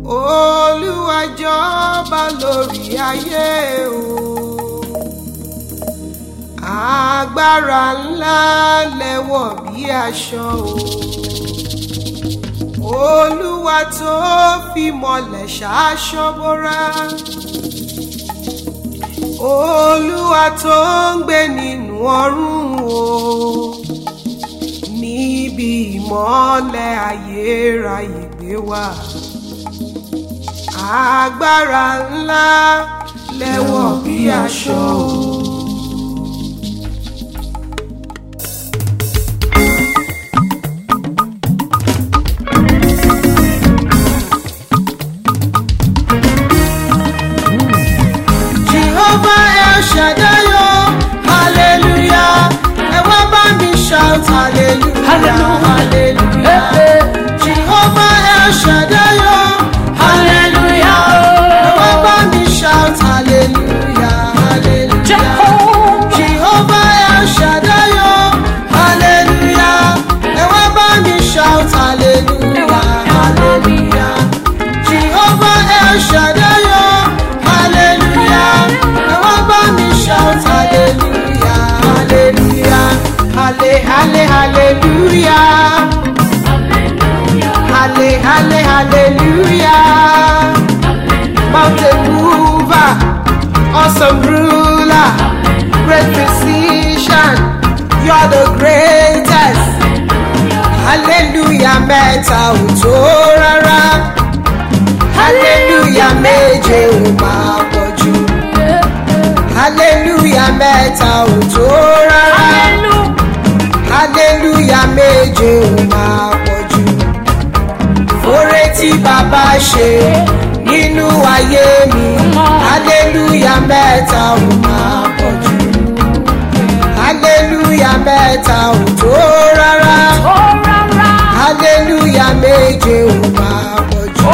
olúwa jọba lórí ayé o agbára ńlá lẹ́wọ̀ bí aṣọ o olúwa tó fi mọ́lẹ̀ ṣaṣọ bóra olúwa tó ń gbé nínú ọ̀run o níbi ìmọ́lẹ̀ ayérayé gbé wá agbára ńlá lẹ́wọ̀ bí aṣọ o. Jehovah El Shaddai o, hallelujah. Ẹ wá bá mi shout hallelujah, Hallelujah. hallelujah. Jehovah El Shaddai o, hallelujah. Ẹ wá bá mi shout hallelujah, hallelujah. Jehovah. Jehovah El Shaddai o, hallelujah. Ẹ wá bá mi shout hallelujah, hallelujah. Jehovah El Shaddai o, hallelujah. Ẹ wá bá mi shout hallelujah, hallelujah. Halle, halle, hallelujah. Halle, halle, hallelujah. Mountain mover, awesome ruler, great physician, you're the greatest. Hallelujah mẹ́ta ò tó rárá. Hallelujah méje ò máa pọ̀ jù. Hallelujah mẹ́ta ò tó rárá. Hallelujah méje ò máa pọ̀ jù. Oore tí bàbá ṣe nínú ayé mi. Hallelujah mẹ́ta ò máa pọ̀ jù. Hallelujah mẹ́ta ò tó rárá. Hallelujah méje ò máa pọ̀ jù.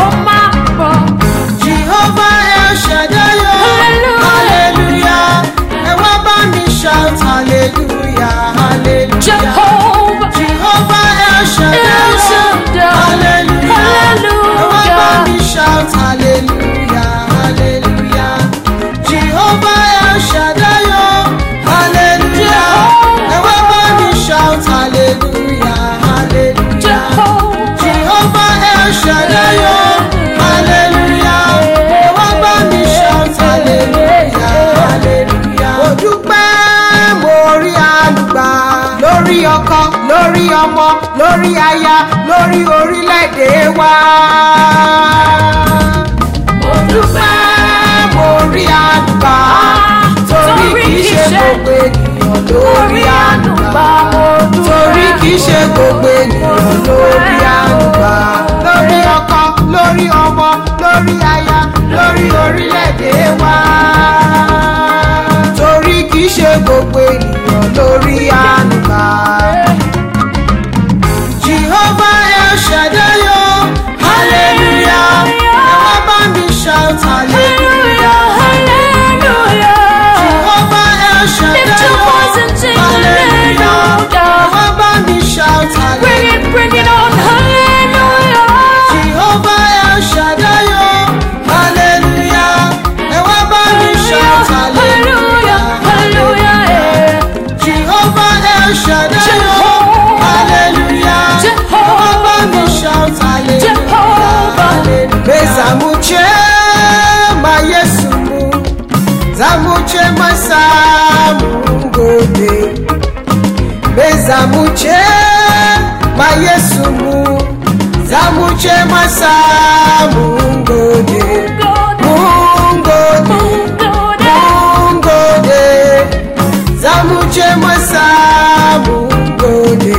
Jehovah El Shaddai o. Hallelujah. Ẹ wá bá mi shout hallelujah, hallelujah. Jehovah El Shaddai El o. Shaddai. Hallelujah. Ẹ wá bá Hallelujah. mi shout hallelujah, hallelujah. Jehovah El Shaddai o. Hallelujah. Ẹ wá bá mi shout hallelujah, hallelujah. Jehovah El Shaddai o. Hallelujah. Ẹ wá bá mi shout hallelujah, hallelujah. Mo dúpẹ́ mo rí àlùgbà lórí ọkọ, lórí ọmọ, lórí aya, lórí orílẹ̀-èdè wa. Mo dúpẹ́ mo rí àlùgbà torí kì í ṣe gbogbo ènìyàn lórí àlùgbà. Torí kì í ṣe gbogbo ènìyàn lórí àlùgbà. Lórí ọkọ, lórí ọmọ, lórí aya, lórí orílẹ̀-èdè wa. Torí kì í ṣe gbogbo ènìyàn lórí àlùgbà. Jehovah El Shaddai o, hallelujah. Ẹ wá bá mi shout hallelujah. Jehovah El Shaddai o, hallelujah. Ẹ wá bá mi shout hallelujah. Jehovah El Shaddai o, hallelujah. Ẹ wá bá mi shout hallelujah. Jehovah El Shaddai o, hallelujah. Ẹ wá bá mi shout hallelujah. Bezamuche ma Yesu mu, zamuche ma samu ngode. Bezamuche ma Yesu mu, zamuche ma samu ngode. Mungode, mungode, zamuche ma samu ngode.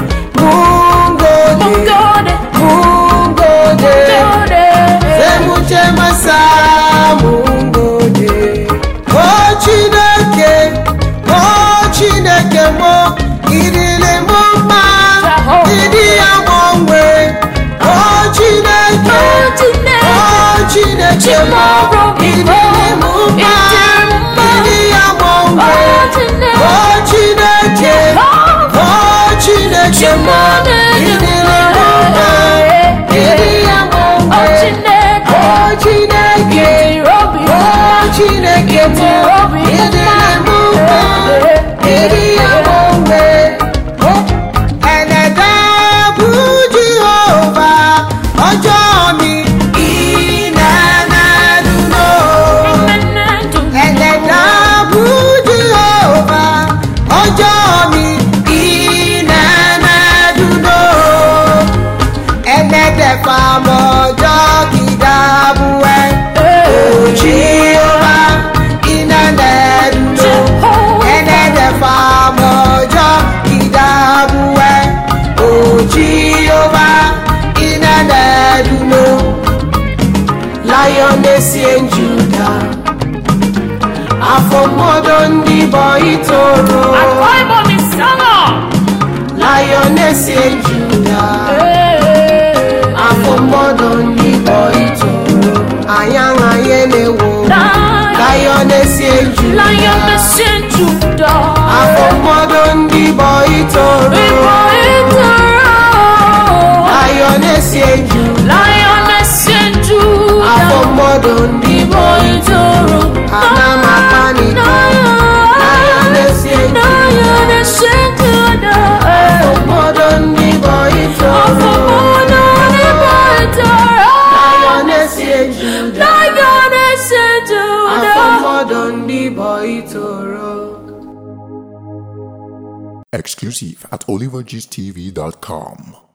Mungode, mungode. Zemuche masamu ngode O Chineke, O Chineke mo Idile mo mma, Jehovah. ịdị ya gbanwe O Chineke, chineke bụ ịdị na-eme ụgbọ ịdị ya onwe ẹlẹ́dá bụ jehova ọjọ́ mi ìnànàdúró ẹlẹ́dá bụ jehova ọjọ́ mi ìnànàdúró ẹlẹ́dẹ̀ fàmọ́jọ́ kìdàbù ẹ̀ jehova ìnànàdúró ẹlẹ́dẹ̀ fàmọ́jọ́ kìdàbù ẹ̀ jehova ìnànàdúró lioness in judah afọmọdọ ndị bọ itoro lioness in judah afọmọdọ ndị bọ itoro anyanganye na-ewo lioness in judah afọmọdọ ndị bọ itoro lioness in judah afọmọdọ ndị bọ itoro ana m apanito lioness in afọmọdọ ndị bọ itoro lioness in judah afọmọdọ ndị bọ itoro. Exclusive at olivergstv.com.